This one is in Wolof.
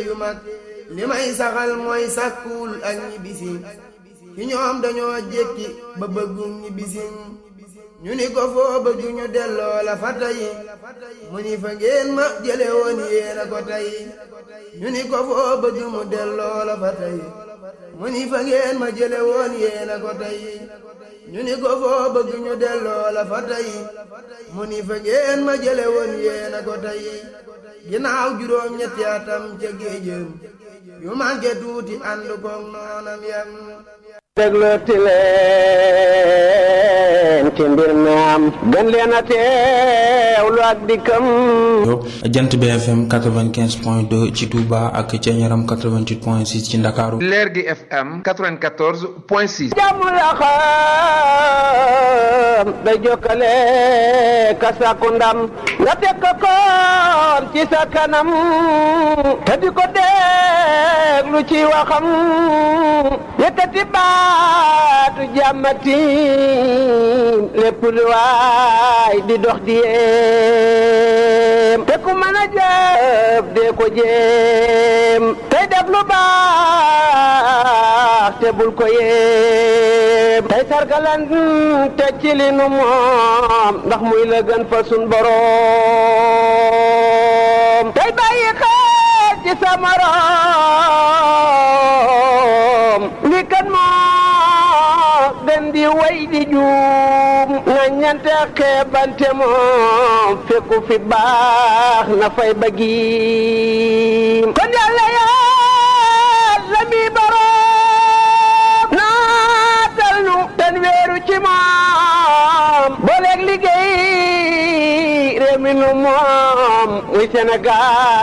yu mag li may saxal mooy sàkkuwul ak ñibbisi ci ñoom dañoo jékki ba bëggum ñibbisi ñu ni ko foo bëgg ñu delloo la fa tey mu ni fa ngeen ma jële woon yéena ko tey ñu ni ko foo bëgg mu delloo la fa tey mu ni fa ngeen ma jële woon yéena ko tey ñu ni ko foo bëgg ñu delloo la fa tey mu ni fa ngeen ma jële woon yéena ko tey ginnaaw juróom ñetti atam ca géejëm yu manqué tuuti ànd koog noonam yam déglooti leen ci mbir mi am gën leen a teewlu ak dikkam jant BFM 95 point 2 ci Touba ak ca Ñaram 88 point 6 ci Ndakaaru leer gi FM 94 point 6 jàmm la xam day jokkale ka sàkku ndam nga teg ko koon ci sa kanam te di ko déglu ci waxam yëkkati baatu jàmmati lépp lu waay di dox di yéem te ku mën a jëf dee ko jéem tey def lu baax te bul ko yéem tey sargalan te ci li nu moom ndax muy la gën fa sun boroom tey bàyyi xel ci sa morom li kan moo gën di way di juum nga ñante xeebante moom fekku fi baax na fay bëggi kon yàlla yàlla mi boroom naatal nu ten weeru ci moom booleeg liggéey réew mi nu moom muy Sénégal